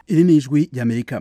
iri ni ijwi ry'amerika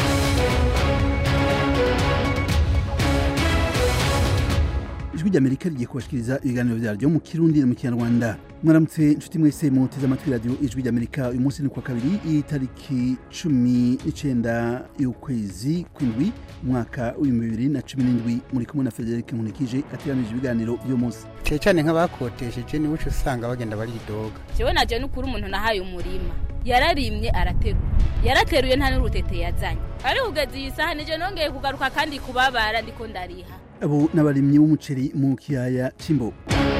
ijwi ry'amerika rigiye kubashikiriza ibiganiro vyaryo mu kirundi no mu kinyarwanda mwaramutse inshuti mwese muteze amatwi radiyo ijwi ry'amerika uyu munsi ni kwa kabiri itariki cumi n'icenda y'ukwezi kw'indwi umwaka w'ibihumbi bibiri na cumi n'indwi muri kumwe na federike nkunikije ateranije ibiganiro vy'uyu munsi cyane cyane nk'abakotesheje niwe uca usanga bagenda baridoga jewe naje n'ukuri umuntu nahaye umurima yararimye araterura yarateruye nta n'urutete yazanye ari kugeza iyi saha nije nongeye kugaruka kandi kubabara ndiko ndariha abo n'abarimyi b'umuceri mu kiyaya c'imbo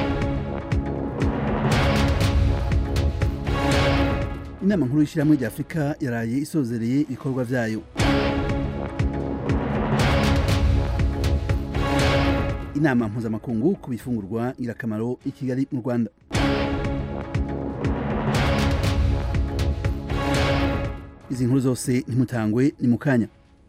inama nkuru y'ishyirahamwe rya afurika yaraye isozereye ibikorwa vyayo inama mpuzamakungu ku bifungurwa ngirakamaro i kigali mu rwanda izi nkuru zose ntimutangwe ni mu kanya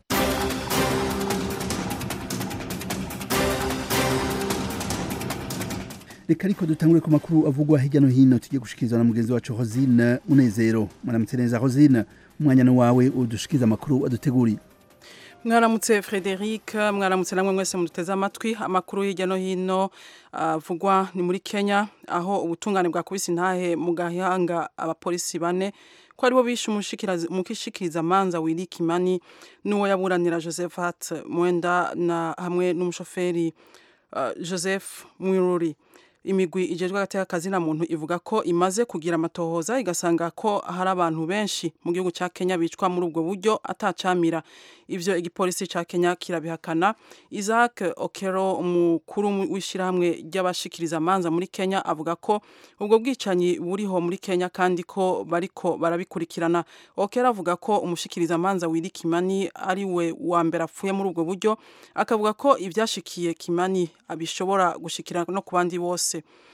reka ariko dutangure ku makuru avugwa hirya no hino tugiye gushikirizwa na mugenzi wacu hosine munezero mwaramutse neza hosine umwanya ni wawe udushikiza amakuru aduteguriye mwaramutse frederic mwaramutse namwe mwese muduteze amatwi amakuru hirya no hino avugwa ni muri kenya aho ubutungane bwakubise intahe mu gahanga abapolisi bane ko aribo bishe umushikiriza manza wiri kimani n'uwo yaburanira joseph hart mwenda na hamwe n'umushoferi uh, joseph mwiruri imigwi ijejwe hagati y'akazi na muntu ivuga ko imaze kugira amatohoza igasanga ko hari abantu benshi mu gihugu cya Kenya bicwa muri ubwo buryo atacamira ivyo igipolisi ca Kenya kirabihakana Isaac Okero umukuru w'ishirahamwe ry'abashikiriza amanza muri Kenya avuga ko ubwo bwicanyi buriho muri Kenya kandi ko bariko barabikurikirana Okero avuga ko umushikiriza amanza wiri Kimani ari we wa mbere apfuye muri ubwo buryo akavuga ko ivyashikiye Kimani abishobora gushikira no ku bandi bose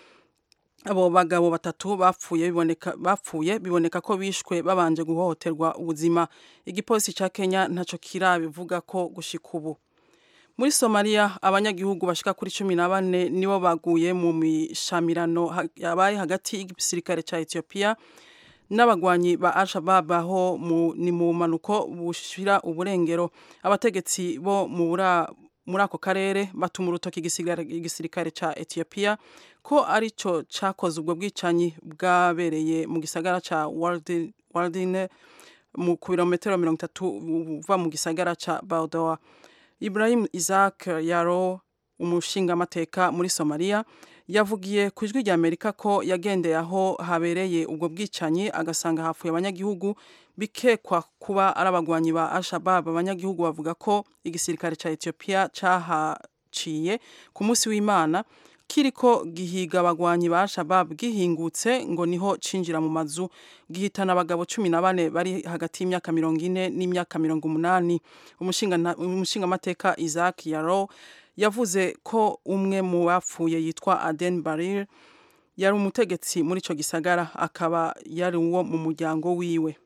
abo bagabo batatu bapfuye biboneka bapfuye biboneka ko bishwe babanje guhohoterwa ubuzima igipolisi ca Kenya ntaco kirabivuga ko gushika ubu muri Somalia abanyagihugu bashika kuri cumi na bane nibo baguye mu mishamirano yabaye hagati y'igisirikare ca Ethiopia n'abagwanyi ba Al-Shabaab aho ni mu manuko bushira uburengero abategetsi bo mu bura muri ako karere batuma urutoki igisirikare ca Ethiopia ko arico cakoze ubwo bwicanyi bwabereye mu gisagara ca Wardine mu ku birometero mirongo itatu uva mu gisagara ca Baldoa Ibrahim Isaac Yaro umushingamateka muri Somalia yavugiye ku ijwi rya Amerika ko yagendeye aho habereye ubwo bwicanyi agasanga hapfuye abanyagihugu bikekwa kuba ari abagwanyi ba Al-Shabaab abanyagihugu bavuga ko igisirikare ca Ethiopia cahaciye ku munsi w'Imana kiriko gihiga abagwanyi ba Al-Shabaab gihingutse ngo niho cinjira mu mazu gihitana abagabo cumi na bane bari hagati y'imyaka mirongo ine n'imyaka mirongo umunani umushinga mateka Isaac Yaro yavuze ko umwe mu bapfuye yitwa Aden Barir yari umutegetsi muri ico gisagara akaba yari uwo mu muryango wiwe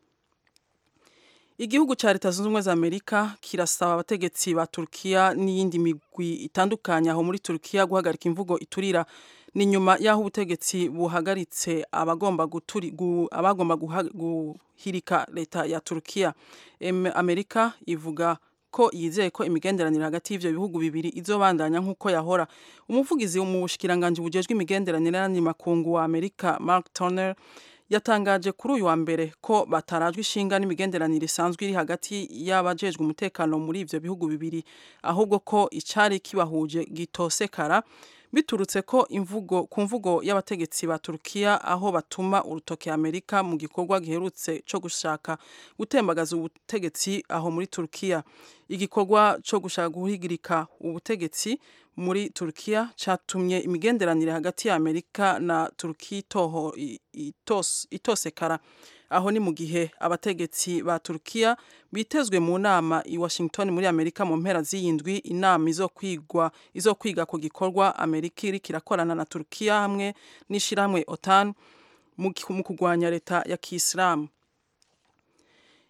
igihugu cya leta zunze ubumwe za amerika kirasaba abategetsi ba turukiya n'iyindi migwi itandukanye aho muri turukiya guhagarika imvugo iturira ni nyuma y'aho ubutegetsi buhagaritse abagomba abagomba guhirika leta ya turukiya amerika ivuga ko yizeye ko imigenderanire hagati y'ivyo bihugu bibiri izobandanya nk'uko yahora umuvugizi mu bushikiranganji bujejwe imigenderanire n'andi makungu wa amerika mark turner yatangaje kuri uyu wa mbere ko batarajwe ishinga n'imigenderanire isanzwe iri hagati y'abajejwe umutekano muri ivyo bihugu bibiri ahubwo ko icari kibahuje gitosekara biturutse ko imvugo ku mvugo y'abategetsi ba Turkiya aho batuma urutoke Amerika mu gikorwa giherutse cyo gushaka gutembagaza ubutegetsi aho muri Turkiya igikorwa cyo gushaka guhigirika ubutegetsi muri Turkiya catumye imigenderanire hagati ya Amerika na Turkiya itoho itos, itosekara aho ni mu gihe abategetsi ba Turkiya bitezwe mu nama i Washington muri Amerika mu mpera z'iyindwi inama izokwigwa izokwiga ku gikorwa Amerika iri kirakorana na Turkiya hamwe n'ishirahamwe OTAN mu kugwanya leta ya Kiislamu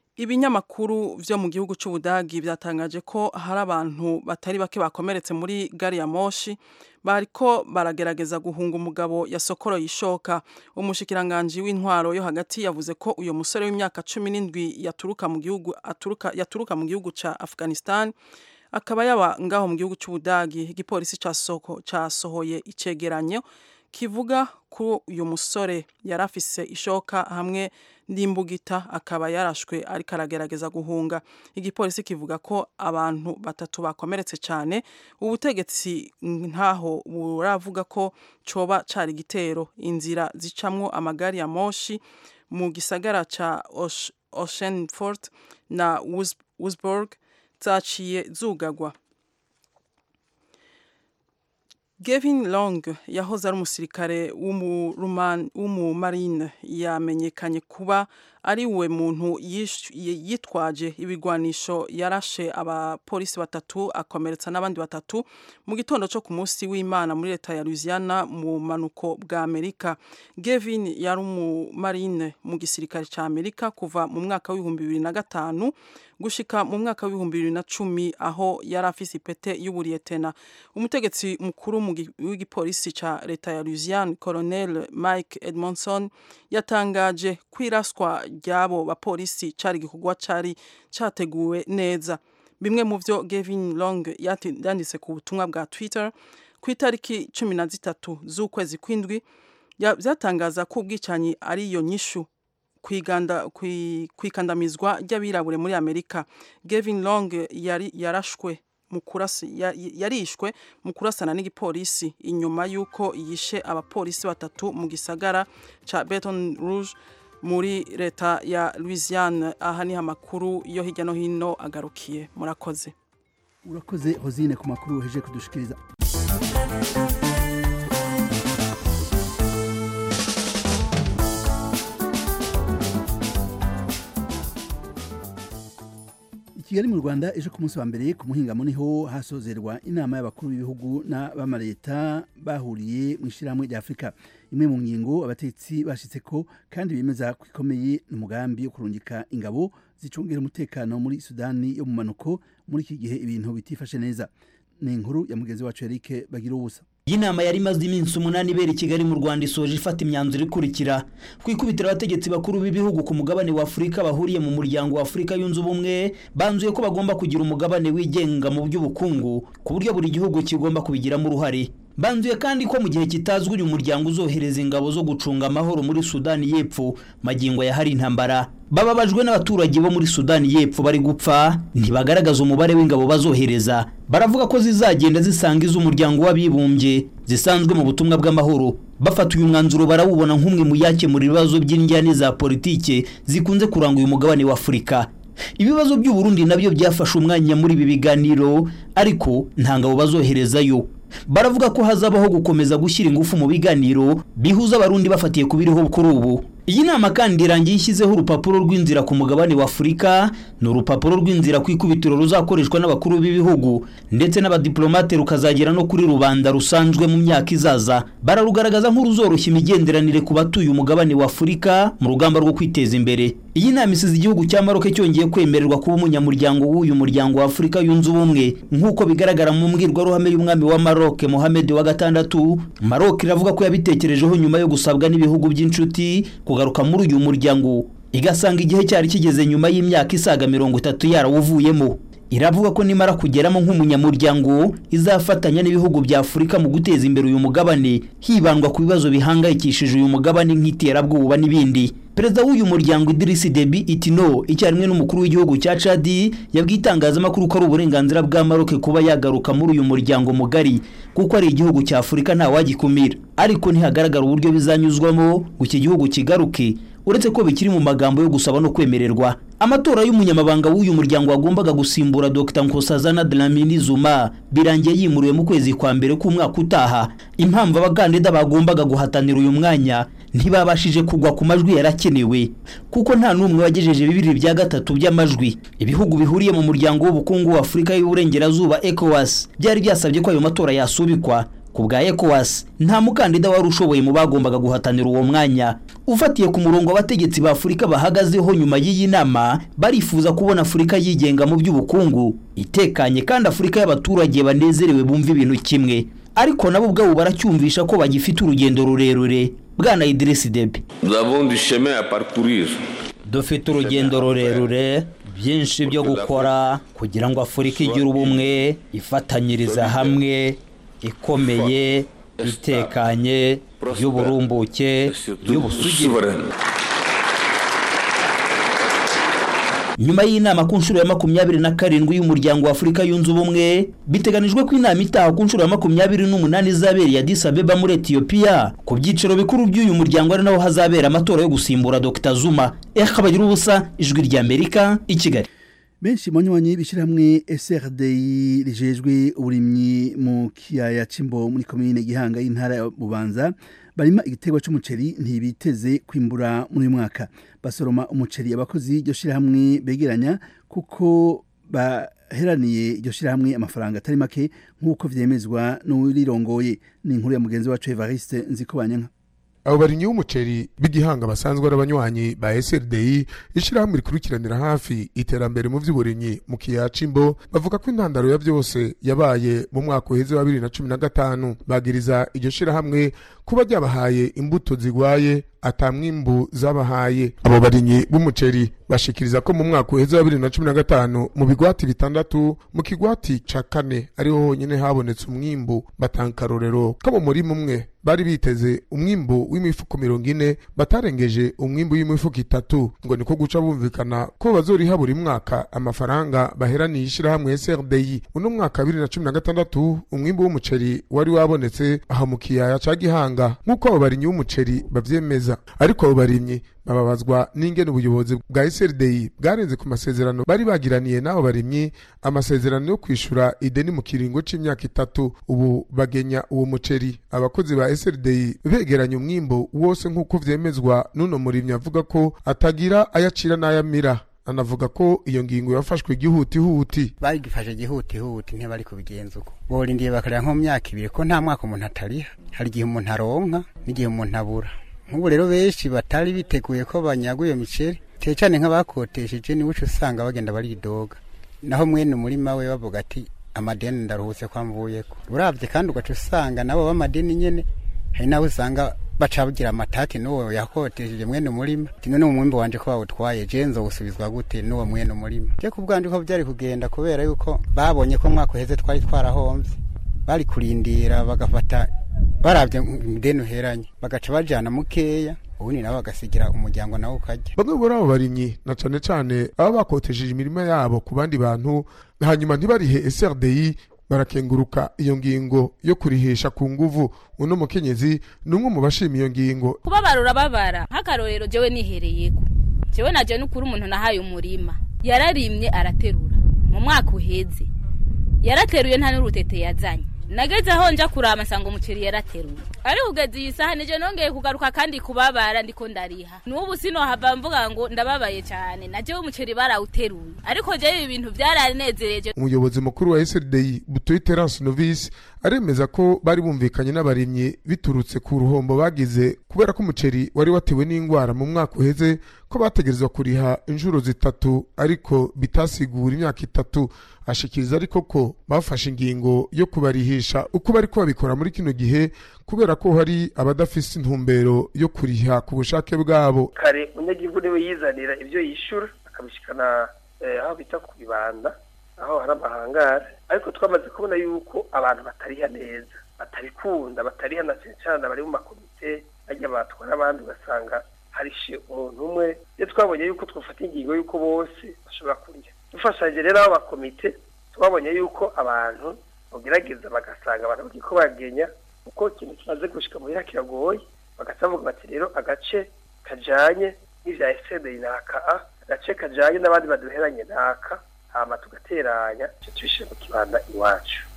ibinyamakuru vyo mu gihugu c'ubudagi byatangaje ko hari abantu batari bake bakomeretse muri gari ya moshi bariko baragerageza guhunga umugabo yasokoroye ishoka umushikiranganji w'intwaro yo hagati yavuze ko uyo musore w'imyaka cumi n'indwi yaturuka mu gihugu aturuka yaturuka mu gihugu ca Afghanistan akaba yaba ngaho mu gihugu c'ubudagi igipolisi casohoye icegeranyo kivuga ko uyu musore yari afise ishoka hamwe n'imbugita akaba yarashwe ariko aragerageza guhunga igipolisi kivuga ko abantu batatu bakomeretse cyane ubutegetsi ntaho buravuga ko coba cari igitero inzira zicamwo amagari ya moshi mu gisagara ca Oceanfort na Wurzburg zaciye zugagwa Gavin Long yahoze ari umusirikare w'umumarine yamenyekanye kuba ari we muntu yitwaje ibigwanisho yarashe abapolisi batatu akomeretsa n'abandi batatu mu gitondo cyo ku munsi w'imana muri leta ya Louisiana mu manuko bwa Amerika Gavin yari umumarine mu gisirikare cya Amerika kuva mu mwaka w'ibihumbi bibiri na gatanu gushika mu mwaka w'ibihumbi bibiri na cumi aho yari afise ipete y'uburiyetena umutegetsi mukuru w'igipolisi ca leta ya Louisiana Colonel Mike Edmondson yatangaje kwiraswa ry'abo bapolisi cari igikorwa cari categuwe neza bimwe mu vyo Gavin Long yanditse ku butumwa bwa Twitter ku itariki cumi na zitatu z'ukwezi kw'indwi vyatangaza ko ubwicanyi ari iyo nyishu kwikandamizwa ry'abirabure muri Amerika Gavin Long yari yarashwe yarishwe mu kurasana n'igipolisi inyuma y'uko yishe abapolisi batatu mu gisagara ca Baton Rouge muri leta ya Louisiana aha niho amakuru yo hirya no hino agarukiye murakoze urakoze hozine ku makuru uheje kudushikiriza kigali mu rwanda ejo ku munsi wa mbere ku muhingamo niho hasozerwa inama y'abakuru b'ibihugu n'abamareta bahuriye mu ishyirahamwe rya afurika imwe mu ngingo abatetsi bashitse ko kandi bemeza ko ikomeye n'umugambi wo kurungika ingabo zicungira umutekano muri sudani yo mu manuko muri iki gihe ibintu bitifashe neza ni inkuru ya mugenzi wacu Eric bagira ubusa iyi nama yari imaze iminsi umunani ibera i kigali mu rwanda isoje ifata imyanzuro ikurikira ku ikubitiro abategetsi bakuru b'ibihugu ku mugabane wa afurika bahuriye mu muryango wa afurika yunze ubumwe banzuye ko bagomba kugira umugabane wigenga mu by'ubukungu ku buryo buri gihugu kigomba kubigiramo uruhare banzuye kandi ko mu gihe kitazwi uyu muryango uzohereza ingabo zo gucunga amahoro muri sudani y'epfo magingo ya hari intambara bababajwe n'abaturage bo muri sudani y'epfo bari gupfa ntibagaragaza umubare w'ingabo bazohereza baravuga ko zizagenda zisanga iz'umuryango w'abibumbye zisanzwe mu butumwa bw'amahoro bafata uyu mwanzuro barawubona nk'umwe mu yakemura ibibazo by'indyane za politike zikunze kuranga uyu mugabane wa afurika ibibazo by'uburundi nabyo byafashe umwanya muri ibi biganiro ariko nta ngabo bazoherezayo baravuga ko hazabaho gukomeza gushyira ingufu mu biganiro bihuza abarundi bafatiye ku biriho kuri ubu iyi nama kandi irangiye ishyizeho urupapuro rw'inzira ku mugabane wa afurika ni urupapuro rw'inzira ku ikubitiro ruzakoreshwa n'abakuru b'ibihugu ndetse n'abadiplomate rukazagera no kuri rubanda rusanzwe mu myaka izaza bararugaragaza nk'uruzoroshya imigenderanire ku batuye umugabane wa afurika mu rugamba rwo kwiteza imbere iyi nama isize igihugu cya maroke cyongeye kwemererwa kuba umunyamuryango w'uyu muryango wa afurika yunze ubumwe nk'uko bigaragara mu mbwirwaruhame y'umwami wa maroke mohamed wa gatandatu maroke iravuga ko yabitekerejeho nyuma yo gusabwa n'ibihugu by'inshuti kugaruka muri uyu muryango igasanga igihe cyari kigeze nyuma y'imyaka isaga mirongo itatu yarawuvuyemo iravuga ko nimara kugeramo nk'umunyamuryango izafatanya n'ibihugu bya afurika mu guteza imbere uyu mugabane hibandwa ku bibazo bihangayikishije uyu mugabane nk'iterabwoba n'ibindi perezida w'uyu muryango idirisi debi itino icyarimwe n'umukuru w'igihugu cya cadi yabwiye itangazamakuru ko ari uburenganzira bwa maroke kuba yagaruka muri uyu muryango mugari kuko ari igihugu cya afurika ntawagikumira ariko ntihagaragara uburyo bizanyuzwamo ngo iki gihugu kigaruke uretse ko bikiri mu magambo yo gusaba no kwemererwa amatora y'umunyamabanga w'uyu muryango wagombaga gusimbura Dr Nkosazana Dlamini Zuma birangiye yimuriwe mu kwezi kwa mbere k'umwaka utaha impamvu abakandida bagombaga guhatanira uyu mwanya ntibabashije kugwa ku majwi yarakenewe kuko nta n'umwe wagejeje bibiri bya gatatu by'amajwi ibihugu bihuriye mu muryango w'ubukungu wa Afurika y'Uburengerazuba ECOWAS byari byasabye ko ayo matora yasubikwa ku bwa ECOWAS nta mukandida wari ushoboye mu bagombaga guhatanira uwo mwanya ufatiye ku murongo abategetsi ba Afurika bahagazeho nyuma y'iyi nama barifuza kubona Afurika yigenga mu by'ubukungu itekanye kandi Afurika y'abaturage banezerewe bumva ibintu kimwe ariko nabo ubwabo baracyumvisha ko bagifite urugendo rurerure bwana Idriss Deby Nous avons du chemin à parcourir. dufite urugendo rurerure byinshi byo gukora kugira ngo afurika igire ubumwe ifatanyiriza hamwe ikomeye itekanye y'uburumbuke et surtout y'ubusugire souveraine. nyuma y'inama ku nshuro ya makumyabiri na karindwi y'umuryango wa afurika yunze ubumwe biteganijwe ko inama itaha ku nshuro ya makumyabiri n'umunani izabereye Addis Abeba muri etiyopiya ku byiciro bikuru by'uyu muryango ari naho hazabera amatora yo gusimbura dr zuma ekabagira ubusa ijwi ry'amerika i kigali benshi mu nywanyi b'ishyirahamwe SRDI rijejwe uburimyi mu kiyaya c'imbo muri komine Gihanga y'intara ya Bubanza barima igiterwa c'umuceri ntibiteze kwimbura muri uyu mwaka basoroma umuceri abakozi iryo shyirahamwe begeranya kuko baheraniye iryo shyirahamwe amafaranga atari make nk'uko vyemezwa n'urirongoye ni inkuru ya mugenzi wacu Evariste Nzikobanyanka abo barinyi b'umuceri b'igihanga basanzwe ari abanywanyi ba SRDI ishyirahamwe rikurikiranira hafi iterambere mu by'uburimyi mu kiyaya c'imbo bavuga ko intandaro ya byose yabaye mu mwaka uheze wa bibiri na cumi na gatanu bagiriza iryo shyirahamwe kuba ryabahaye imbuto zigwaye ata mwimbu zabahaye abo barinyi b'umuceri bashikiriza ko mu mwaka uheze wa bibiri na cumi na gatanu mu bigwati bitandatu mu kigwati ca kane ariho honyine habonetse umwimbu batanga akarorero ko mu murima umwe bari biteze umwimbu w'imifuko mirongo ine batarengeje umwimbu w'imifuko itatu ngo niko guca bumvikana ko bazoriha buri mwaka amafaranga baheraniye ishyirahamwe SRDI uno mwaka bibiri na cumi na gatandatu umwimbu w'umuceri wari wabonetse aha mu kiyaya ca Gihanga nk'uko abo barimyi b'umuceri bavyemeza ariko abo barimyi bababazwa n'ingene ubuyobozi bwa SRDI bwarenze ku masezerano bari bagiraniye n'abo barimyi amasezerano yo kwishura ideni mu kiringo c'imyaka itatu ubu bagenya uwo muceri abakozi ba SRDI begeranya umwimbo wose nk'uko vyemezwa n'uno murimyi avuga ko atagira ayacira n'ayamira anavuga ko iyo ngingo yafashwe gihutihuti bagifashe gihutihuti ntibari kubigenza uko borindiye bakareba nko mu myaka ibiri ko nta mwaka umuntu atariha hari igihe umuntu aronka n'igihe umuntu abura nk'ubu rero benshi batari biteguye ko banyaga iyo miceri cyane cyane nk'abakotesheje niwe uca usanga bagenda baridoga naho mwene umurima we bavuga ati amadeni ndaruhutse ko amvuyeko urabye kandi ugaca usanga nabo b'amadeni nyene hari n'abo usanga baca bagira amatati n'uwo yakotesheje mwene umurima ati none umwimbi wanje ko bawutwaye je nzowusubizwa gute n'uwo mwene umurima je ku bwanje ko byari kugenda kubera yuko babonye ko mwaka uheze twari twarahomvye bari kurindira bagafata barabye ideni uheranye bagaca bajana mukeya ubundi nabo bagasigira umuryango nawe ukarya bamwe muri abo barimyi na cane cane baba bakotesheje imirima yabo ku bandi bantu hanyuma ntibarihe SRDI barakenguruka iyo ngingo yo kurihisha ku nguvu uno mukenyezi ni umwe mu bashima iyo ngingo kubabara urababara nk'akarorero jewe nihereyeko jewe naje n'ukuri umuntu nahaye umurima yararimye araterura mu mwaka uheze yarateruye nta n'urutete yazanye nageze aho nja kurama nsanga umuceri yarateruye ari kugeza iyi saha nije nongeye kugaruka kandi kubabara ndiko ndariha n'ubu sinohava mvuga ngo ndababaye cyane najewe umuceri barawuteruye ariko jewe ibi bintu byaranezereje umuyobozi mukuru wa SRDI Butoyi Terence Novice aremeza ko bari bumvikanye n'abarimyi biturutse ku ruhombo bagize kubera ko umuceri wari watewe n'indwara mu mwaka uheze ko bategerezwa kuriha inshuro zitatu ariko bitasigura imyaka itatu ashikiriza ariko ko bafashe ingingo yo kubarihisha uko bari babikora muri kino gihe kubera ko hari abadafise intumbero yo kuriha ku bushake bwabo kare umunyagihugu niwe yizanira ibyo yishyura akabishikana eh, aho bita ku bibanda aho hari amahangare ariko twamaze kubona yuko abantu batariha neza batabikunda batariha na cyane cyane bari mu makomite bajya batwara abandi ugasanga harishe umuntu umwe iyo twabonye yuko twafata ingingo y'uko bose bashobora kuriha dufashanyije rero abo bakomite twabonye yuko abantu bagerageza bagasanga abantu bagiye ko bagenya kuko ikintu kimaze gushika muhira kiragoye bagaca bavuga bati rero agace kajanye n'ivya esederi naka a agace kajanye n'abandi baduheranye naka hama tugateranya ico tubishire mu kibanda iwacu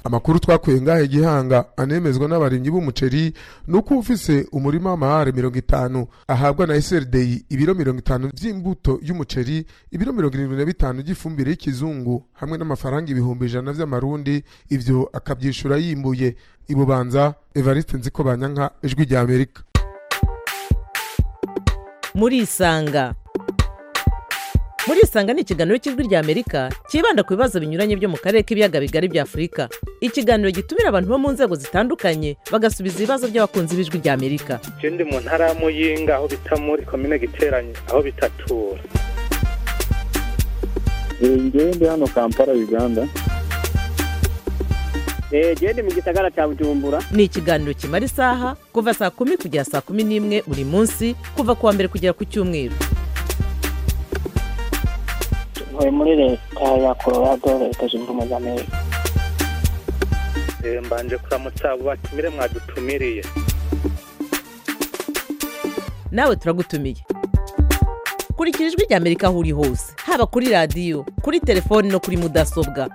amakuru twakuye ngahe gihanga anemezwa n'abarimyi b'umuceri ni uko ufise umurima w'amahare mirongo itanu ahabwa na SRDI ibiro mirongo itanu vy'imbuto y'umuceri ibiro mirongo irindwi na bitanu by'ifumbire y'ikizungu hamwe n'amafaranga ibihumbi ijana vy'amarundi ivyo akavyishura yimbuye ibubanza Evariste Nziko Banyanka ijwi rya Amerika murisanga murisanga ni ikiganiro cy'ijwi rya amerika cyibanda ku bibazo binyuranye byo mu karere k'ibiyaga bigari bya afurika ikiganiro gitumira abantu bo mu nzego zitandukanye bagasubiza ibibazo by'abakunzi b'ijwi rya amerika je ndi mu ntara ya muyinga aho bita muri komine giteranye aho bitatura ngewe ndi hano kampala uganda gende mu gisagara cya bujumbura ni ikiganiro kimara isaha kuva saa kumi kugera saa kumi n'imwe buri munsi kuva ku wa mbere kugera ku cyumweru ntuye muri leta ya colorado leta zunze ubumwe za amerika Eh, mbanje kuramutsa abo batumire mwadutumiriye nawe turagutumiye kurikira ijwi rya amerika aho uri hose haba kuri radiyo kuri telefoni no kuri mudasobwa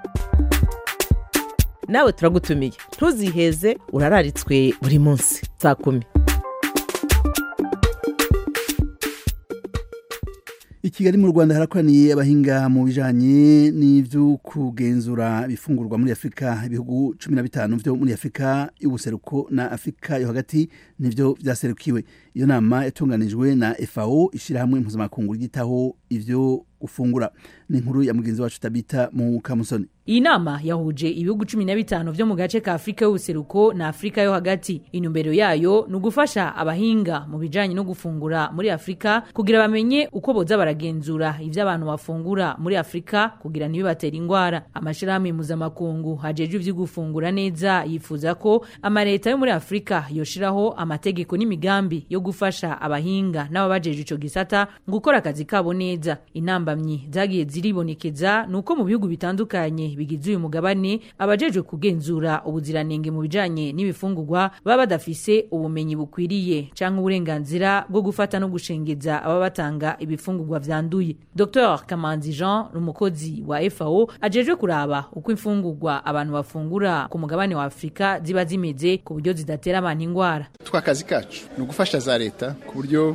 nawe turagutumiye ntuziheze urararitswe buri munsi saa kumi i kigali mu rwanda harakoraniye abahinga mu bijanye n'ivyo kugenzura ibifungurwa muri afurika ibihugu cumi na bitanu vyo muri afurika y'ubuseruko na afurika yo hagati nivyo vyaserukiwe iyo nama yatunganijwe na fao ishirahamwe mpuzamakungu ryitaho ivyo gufungura ni inkuru ya mugenzi wacu tabita mu kamusoni iyi nama yahuje ibihugu cumi na bitanu vyo mu gace ka afurika y'ubuseruko na afurika yo hagati intumbero yayo ni ugufasha abahinga mu bijanye no gufungura muri afurika kugira bamenye uko boza baragenzura ivyo abantu bafungura muri afurika kugira ntibibatera ingwara amashirahamwe mpuzamakungu hajejwe ivyo gufungura neza yifuza ko amaleta yo muri afurika yoshiraho amategeko n'imigambi yo gufasha abahinga n'ababajeje ico gisata gukora akazi kabo neza intambamyi zagiye ziribonekeza ni uko mu bihugu bitandukanye bigize uyu mugabane abajejwe kugenzura ubuziranenge mu bijanye n'ibifungurwa baba badafise ubumenyi bukwiriye canke uburenganzira bwo gufata no gushengeza ababa batanga ibifungurwa vyanduye dr kamanzi jean umukozi wa fao ajejwe kuraba uko imfungurwa abantu bafungura ku mugabane wa afurika ziba zimeze ku buryo zidatera abantu ingwara twa kazi kacu ni ugufasha za leta ku buryo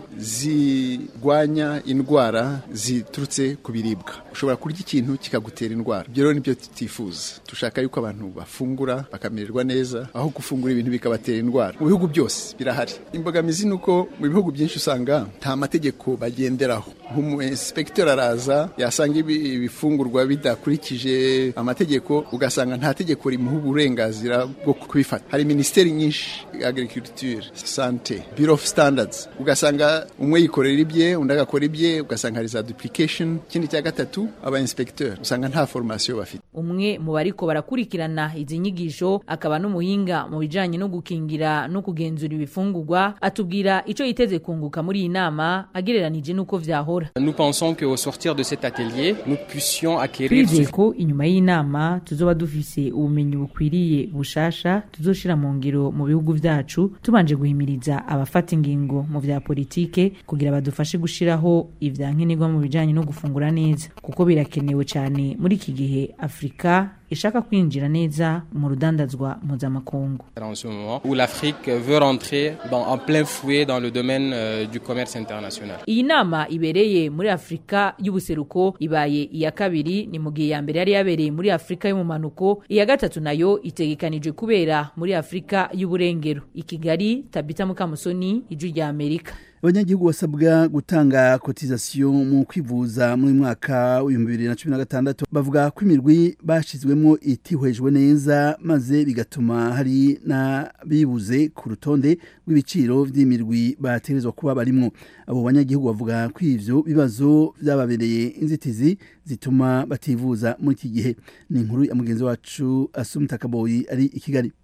zirwanya indwara ziturutse ku biribwa ushobora kurya ikintu kikagutera indwara ibyo rero nibyo tutifuza dushaka yuko abantu bafungura bakamererwa neza aho gufungura ibintu bikabatera indwara mu bihugu byose birahari imbogamizi ni uko mu bihugu byinshi usanga nta mategeko bagenderaho umu inspector araza yasanga ibi- ibifungurwa bidakurikije amategeko ugasanga nta tegeko rimuha uburenganzira bwo kubifata hari minisiteri nyinshi agriculture sante bureau of standards ugasanga umwe yikorera ibye undi agakora ibye ugasanga hari za duplication ikindi cya gatatu aba inspecteur usanga nta formation bafite umwe mu bariko barakurikirana izi nyigisho akaba n'umuhinga mu bijanye no gukingira no kugenzura ibifungurwa atubwira ico yiteze kunguka muri iyi nama agereranije n'uko vyahora Nous pensons qu'au sortir de cet atelier, nous puissions acquérir twizeye ko inyuma y'inama tuzoba dufise ubumenyi bukwiriye bushasha tuzoshira mu ngiro mu bihugu vyacu tubanje guhimiriza abafata ingingo mu vya politike kugira badufashe gushiraho ivyankenerwa mu bijanye no gufungura neza kuko birakenewe cyane muri iki gihe afurika ishaka kwinjira neza mu rudandazwa mpuzamakungu en ce moment, où l'Afrique veut rentrer dans, en plein fouet dans le domaine euh, du commerce international. iyi nama ibereye muri afurika y'ubuseruko ibaye iya kabiri ni mu gihe iya mbere yari yabereye muri afurika y'umumanuko iya gatatu nayo itegekanijwe kubera muri afurika y'uburengero i kigali tabita mukamusoni ijwi rya amerika abanyagihugu basabwa gutanga kotizasiyo mu kwivuza muri mwaka w'ibihumbi bibiri na cumi na gatandatu bavuga ko imirwi bashyizwemo itihwejwe neza maze bigatuma hari n'abibuze ku rutonde rw'ibiciro by'imirwi bategerezwa kuba barimwo abo banyagihugu bavuga ko ivyo bibazo byababereye inzitizi zituma bativuza muri iki gihe ni inkuru ya mugenzi wacu asumta kaboyi ari i kigali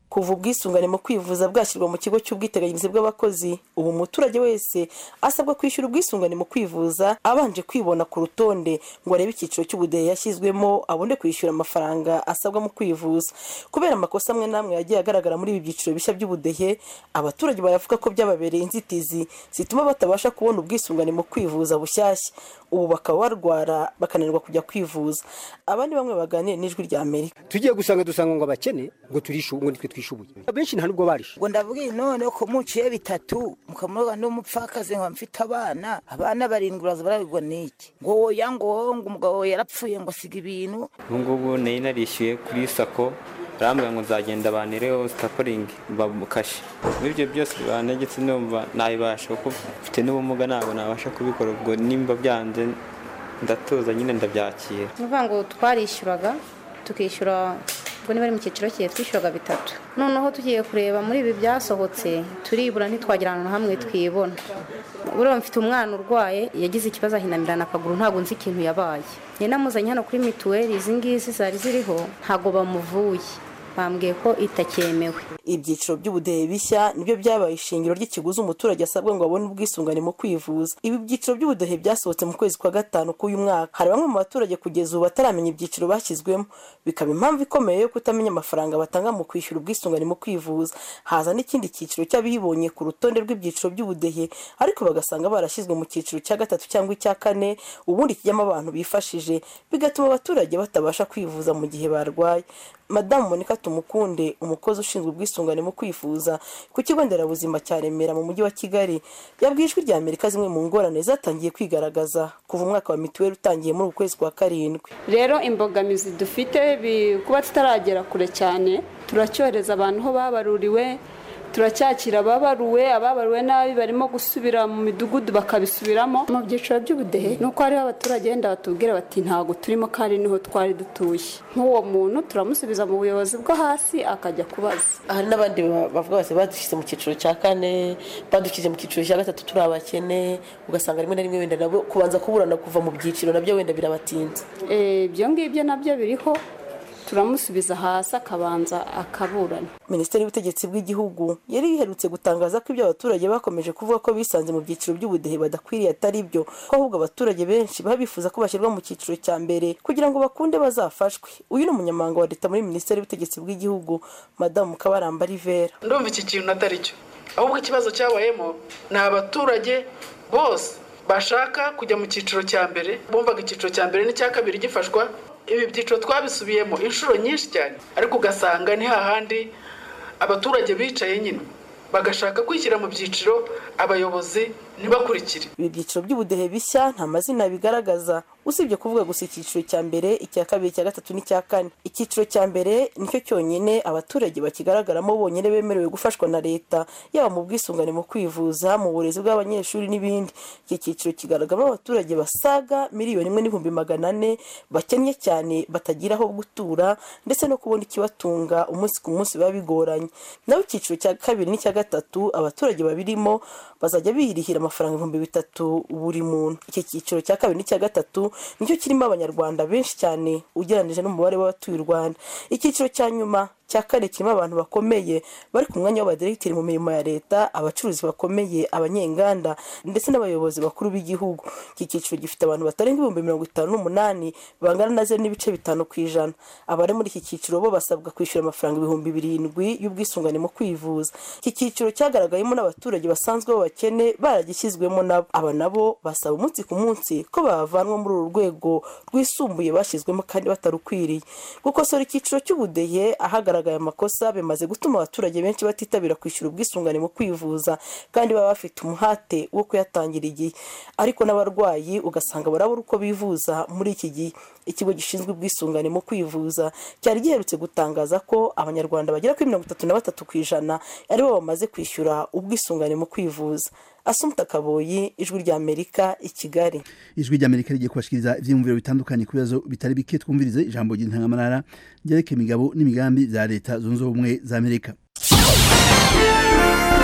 kuva ubwisungane mu kwivuza bwashyirwa mu kigo cy'ubwiteganyirize bw'abakozi ubu umuturage wese asabwa kwishyura ubwisungane mu kwivuza abanje kwibona ku rutonde ngo arebe icyiciro cy'ubudehe yashyizwemo abone kwishyura amafaranga asabwa mu kwivuza kubera amakosa amwe n'amwe yagiye agaragara muri ibi byiciro bishya by'ubudehe abaturage baravuga ko byababereye inzitizi zituma batabasha kubona ubwisungane mu kwivuza bushyashya ubu bakaba barwara bakananirwa kujya kwivuza abandi bamwe baganira n'ijwi rya amerika tugiye gusanga dusanga ngo abakene ngo turishu ngo nitwe twishubuye abenshi nta nubwo barishe ngo ndavuga none ko muciye bitatu mukamuroga n'umupfakazi ngo mfite abana abana barindwi uraza barabigwa n'iki ngo woya ngo ngo umugabo yarapfuye ngo asiga ibintu ubu ngubu nari narishyuye kuri sako barambwira ngo nzagenda banireho sitaporingi bamukashe muri ibyo byose banegetse numva nabibasha kuko mfite n'ubumuga ntabwo nabasha kubikora ubwo nimba byanze ndatuza nyine ndabyakira ni ukuvuga ngo twarishyuraga tukishyura ubwo niba ari mu cyiciro cye twishyuraga bitatu noneho tugiye kureba muri ibi byasohotse turibura ntitwagira ahantu hamwe twibona buriya mfite umwana urwaye yagize ikibazo ahinamirana akaguru ntabwo nzi ikintu yabaye njye namuzanye hano kuri mituweli izi ngizi zari ziriho ntabwo bamuvuye bambwiye ko itakemewe ibyiciro by'ubudehe bishya nibyo byabaye ishingiro ry'ikiguzi umuturage asabwa ngo abone ubwisungane mu kwivuza ibi byiciro by'ubudehe byasohotse mu kwezi kwa gatanu k'uyu mwaka hari bamwe mu baturage kugeza ubu bataramenya ibyiciro bashyizwemo bikaba impamvu ikomeye yo kutamenya amafaranga batanga mu kwishyura ubwisungane mu kwivuza haza n'ikindi cyiciro cy'abibonye ku rutonde rw'ibyiciro by'ubudehe ariko bagasanga barashyizwe mu cyiciro cya gatatu cyangwa icya kane ubundi kijyamo abantu bifashije bigatuma abaturage batabasha kwivuza mu gihe barwaye madamu monika tumukunde umukozi ushinzwe ubwisungane mu kwifuza ku kigo nderabuzima cya remera mu mujyi wa kigali yabwiye ijwi rya amerika zimwe mu ngorane zatangiye kwigaragaza kuva umwaka wa mituweli utangiye muri uku kwezi kwa karindwi rero imbogamizi dufite kuba tutaragera kure cyane turacyohereza abantu aho babaruriwe turacyakira ababaruwe ababaruwe nabi barimo gusubira mu midugudu bakabisubiramo mu byiciro by'ubudehe ni uko hariho abaturage wenda batubwira bati ntabwo turimo kandi niho twari dutuye nk'uwo muntu turamusubiza mu buyobozi bwo hasi akajya kubaza hari n'abandi bavuga bati badushyize mu cyiciro cya kane badushyize mu cyiciro cya gatatu turi abakene ugasanga rimwe na rimwe wenda nabo kubanza kuburana kuva mu byiciro nabyo wenda birabatinze ibyo ngibyo nabyo biriho turamusubiza hasi akabanza akaburana minisiteri y'ubutegetsi bw'igihugu yari iherutse gutangaza ko ibyo abaturage bakomeje kuvuga ko bisanze mu byiciro by'ubudehe badakwiriye atari byo ko ahubwo abaturage benshi baba bifuza ko bashyirwa mu cyiciro cya mbere kugira ngo bakunde bazafashwe uyu ni umunyamabanga wa leta muri minisiteri y'ubutegetsi bw'igihugu madamu kabaramba rivera ndumva iki kintu atari cyo ahubwo ikibazo cyabayemo ni abaturage bose bashaka kujya mu cyiciro cya mbere bumvaga icyiciro cya mbere n'icya kabiri gifashwa ibi byiciro twabisubiyemo inshuro nyinshi cyane ariko ugasanga ni hahandi abaturage bicaye nyine bagashaka kwishyira mu byiciro abayobozi ntibakurikire ibi byiciro by'ubudehe bishya nta mazina bigaragaza usibye kuvuga gusa icyiciro cya mbere icya kabiri icya gatatu n'icya kane icyiciro cya mbere nicyo cyonyine abaturage bakigaragaramo bonyine bemerewe gufashwa na leta yaba mu bwisungane mu kwivuza mu burezi bw'abanyeshuri n'ibindi iki cyiciro kigaragaramo abaturage basaga miliyoni imwe n'ibihumbi magana ane bakennye cyane batagira aho gutura ndetse no kubona ikibatunga umunsi ku munsi biba bigoranye naho icyiciro cya kabiri n'icya gatatu abaturage babirimo bazajya birihira amafaranga ibihumbi bitatu buri muntu iki cyiciro cya kabiri n'icya gatatu nicyo kirimo abanyarwanda benshi cyane ugereranyije n'umubare w'abatuye u rwanda icyiciro cya nyuma cya kane kirimo abantu bakomeye bari ku mwanya w'abadiregiteri mu mirimo ya leta abacuruzi bakomeye abanyenganda ndetse n'abayobozi bakuru b'igihugu iki cyiciro gifite abantu batarenga ibihumbi mirongo itanu n'umunani bangana na zeru n'ibice bitanu ku ijana abari muri iki cyiciro bo basabwa kwishyura amafaranga ibihumbi birindwi y'ubwisungane mu kwivuza iki cyiciro cyagaragayemo n'abaturage basanzwe b'abakene baragishyizwemo nabo aba nabo basaba umunsi ku munsi ko bavanwa muri uru rwego rwisumbuye bashyizwemo kandi batarukwiriye gukosora icyiciro cy'ubudehe ahagaragara hagaragaye amakosa bimaze gutuma abaturage benshi batitabira kwishyura ubwisungane mu kwivuza kandi baba bafite umuhate wo kuyatangira igihe ariko n'abarwayi ugasanga barabura uko bivuza muri iki gihe ikigo gishinzwe ubwisungane mu kwivuza cyari giherutse gutangaza ko abanyarwanda bagera kuri mirongo itatu na batatu ku ijana aribo bamaze kwishyura ubwisungane mu kwivuza asumuta kaboyi ijwi rya amerika i kigali ijwi rya amerika rigiye kubashikiriza ibyiyumviro bitandukanye ku bibazo bitari bike twumvirize ijambo ry'intangamarara ryerekeye imigabo n'imigambi za leta zunze ubumwe za amerika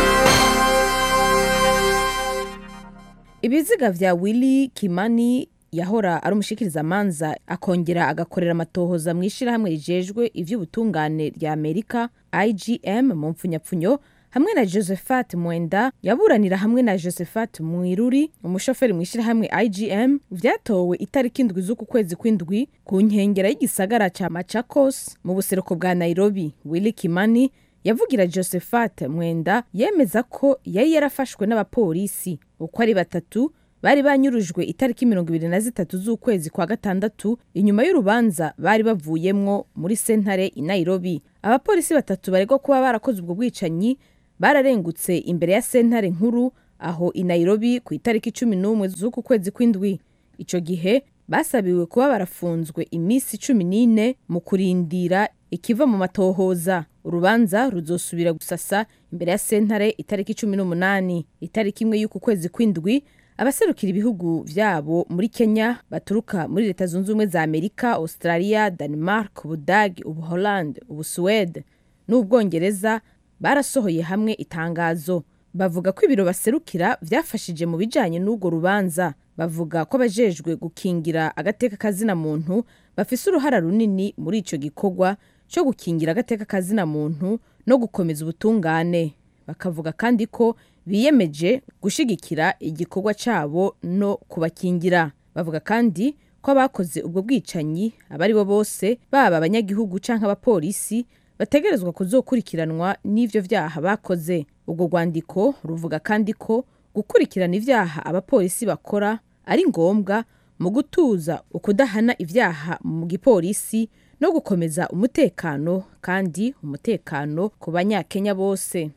ibiziga vya willy kimani yahora ari umushikirizamanza akongera agakorera amatohoza mu ishyirahamwe rijejwe ivy'ubutungane rya amerika igm mu mpfunyapfunyo hamwe na josephat mwenda yaburanira hamwe na josephat mwiruri umushoferi mu ishyirahamwe igm vyatowe itariki indwi z'uku kwezi kw'indwi ku nkengera y'igisagara ca machakos mu buseruko bwa nairobi willi kimani yavugira josephat mwenda yemeza ko yari yarafashwe n'abapolisi uko ari batatu bari banyurujwe itariki mirongo ibiri na zitatu z'ukwezi kwa gatandatu inyuma y'urubanza bari bavuyemwo muri sentare i nairobi abapolisi batatu baregwa kuba barakoze ubwo bwicanyi bararengutse imbere ya sentare nkuru aho i nairobi ku itariki cumi n'umwe z'uku kwezi kw'indwi ico gihe basabiwe kuba barafunzwe iminsi cumi n'ine mu kurindira ikiva mu matohoza urubanza ruzosubira gusasa imbere ya sentare itariki cumi n'umunani itariki imwe y'uku kwezi kw'indwi abaserukira ibihugu vyabo muri kenya baturuka muri leta zunze ubumwe za amerika australia denmark ubudagi ubuholande ubusuwede n'ubwongereza barasohoye hamwe itangazo bavuga ko ibiro baserukira vyafashije mu bijanye n'urwo rubanza bavuga ko abajejwe gukingira agateka kazina muntu bafise uruhara runini muri ico gikorwa co gukingira agateka kazina muntu no gukomeza ubutungane bakavuga kandi ko biyemeje gushigikira igikorwa cabo no kubakingira bavuga kandi ko abakoze ubwo bwicanyi abari bo bose baba abanyagihugu canke abapolisi bategerezwa kuzokurikiranwa n'ivyo vyaha bakoze ubwo rwandiko ruvuga kandi ko gukurikirana ivyaha abapolisi bakora ari ngombwa mu gutuza ukudahana ivyaha mu gipolisi no gukomeza umutekano kandi umutekano ku banyakenya bose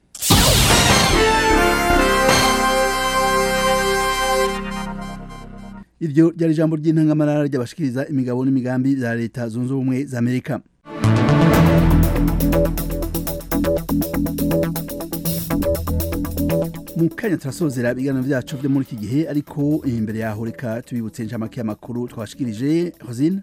iryo ryari ijambo ry'intangamarara ry'abashikiriza imigabo n'imigambi za leta zunze ubumwe za amerika mu kanya turasozera ibiganiro byacu byo muri iki gihe ariko imbere yaho reka tubibutse inshamake y'amakuru twashikirije hozine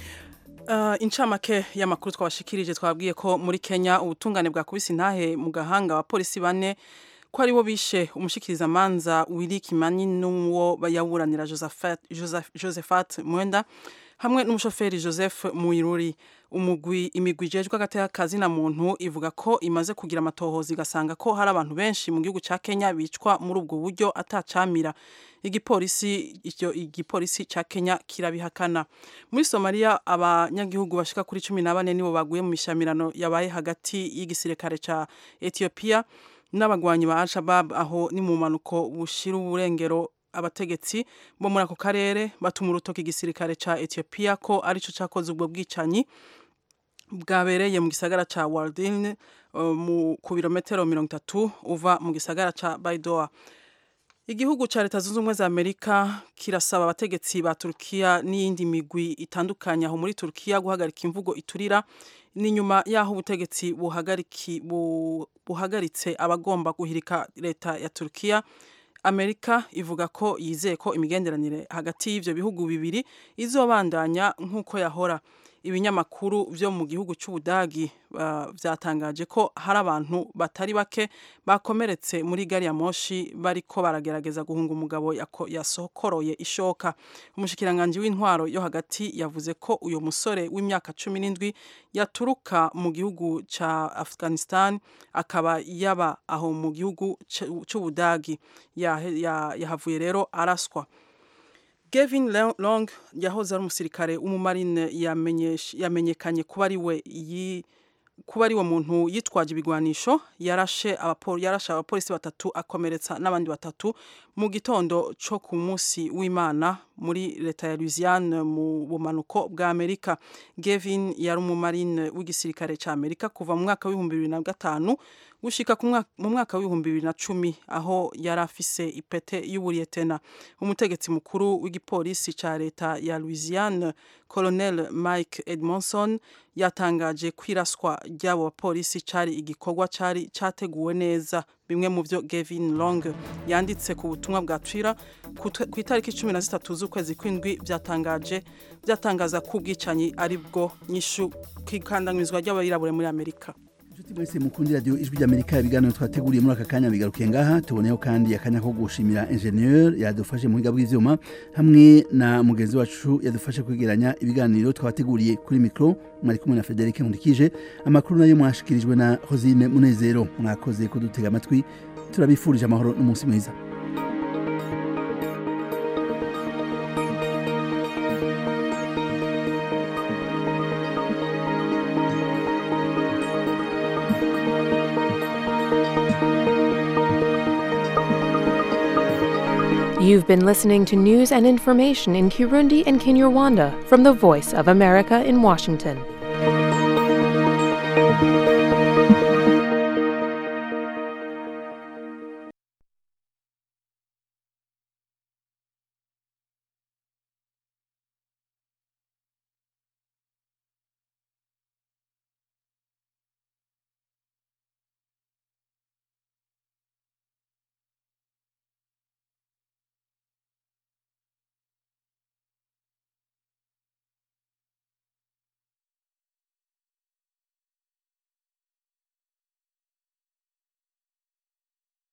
Uh, incamake y'amakuru twabashikirije twabwiye ko muri Kenya ubutungane bwakubise intahe mu gahanga abapolisi bane ko aribo bishe umushikiriza manza Willy Kimani n'uwo bayaburanira Josephat Joseph, Josephat Mwenda hamwe n'umushoferi Joseph Muiruri umugwi imigwi ijejwe agateka kazi na muntu ivuga ko imaze kugira amatohoza igasanga ko hari abantu benshi mu gihugu ca Kenya bicwa muri ubwo buryo atacamira igipolisi icyo igipolisi ca Kenya kirabihakana muri Somalia abanyagihugu bashika kuri 14 nibo baguye mu mishamirano yabaye hagati y'igisirikare ca Ethiopia n'abagwanyi ba Al-Shabaab aho ni mu manuko bushira uburengero abategetsi bo muri ako karere batuma urutoki igisirikare ca Ethiopia ko arico cakoze ubwo bwicanyi bwabereye mu gisagara ca Waldin uh, mu ku birometero 30 uva mu gisagara ca Baidoa Igihugu ca leta zunze ubumwe za Amerika kirasaba abategetsi ba Turkiya n'iyindi migwi itandukanye aho muri Turkiya guhagarika imvugo iturira ni nyuma yaho ubutegetsi buhagariki bu, buhagaritse abagomba guhirika leta ya Turkiya Amerika ivuga ko yizeye ko imigenderanire hagati y'ivyo bihugu bibiri izobandanya nk'uko yahora ibinyamakuru vyo mu gihugu c'Ubudagi uh, vyatangaje ko hari abantu batari bake bakomeretse muri gari ya moshi bariko baragerageza guhunga umugabo yasokoroye ishoka umushikiranganje w'intwaro yo hagati yavuze ko uyo musore w'imyaka cumi n'indwi yaturuka mu gihugu ca Afghanistan akaba yaba aho mu gihugu c'Ubudagi yahavuye ya, ya rero araswa Gavin Long yahoze ari umusirikare w'umumarine yamenyekanye kuba ari we kuba ari wo muntu yitwaje ibigwanisho yarashe yarashe abapolisi batatu akomeretsa n'abandi batatu mu gitondo cyo ku munsi w'Imana muri leta ya Louisiane mu bumanuko bwa Amerika Gavin yari umumarine w'igisirikare ca Amerika kuva mu mwaka w'ibihumbi bibiri na gatanu gushika mu mwaka w'ibihumbi bibiri na cumi aho yari afise ipete y'uburiyetena umutegetsi mukuru w'igipolisi ca leta ya Louisiane Colonel Mike Edmondson yatangaje kwiraswa ry'abo bapolisi cari igikorwa cari categuwe neza bimwe mu byo Gavin Long yanditse ku butumwa bwa Twitter ku itariki 13 z'ukwezi kw'indwi byatangaje byatangaza ko ubwicanyi ari bwo nyishu kwikandamizwa ry'abayirabure muri Amerika mwese mukundi radio ijwi ry'amerika ibiganiro twateguriye muri aka kanya bigarukiye ngaha tuboneyeho kandi akanya ko gushimira ingenieur yadufashe mu buhinga bw'ivyuma hamwe na mugenzi wacu yadufashe kwegeranya ibiganiro twabateguriye kuri mikro mwari kumwe na frederic nkundikije amakuru nayo mwashikirijwe na rosine munezero mwakoze kudutega amatwi turabifurije amahoro n'umunsi mwiza You've been listening to news and information in Kirundi and Kinyarwanda from the Voice of America in Washington.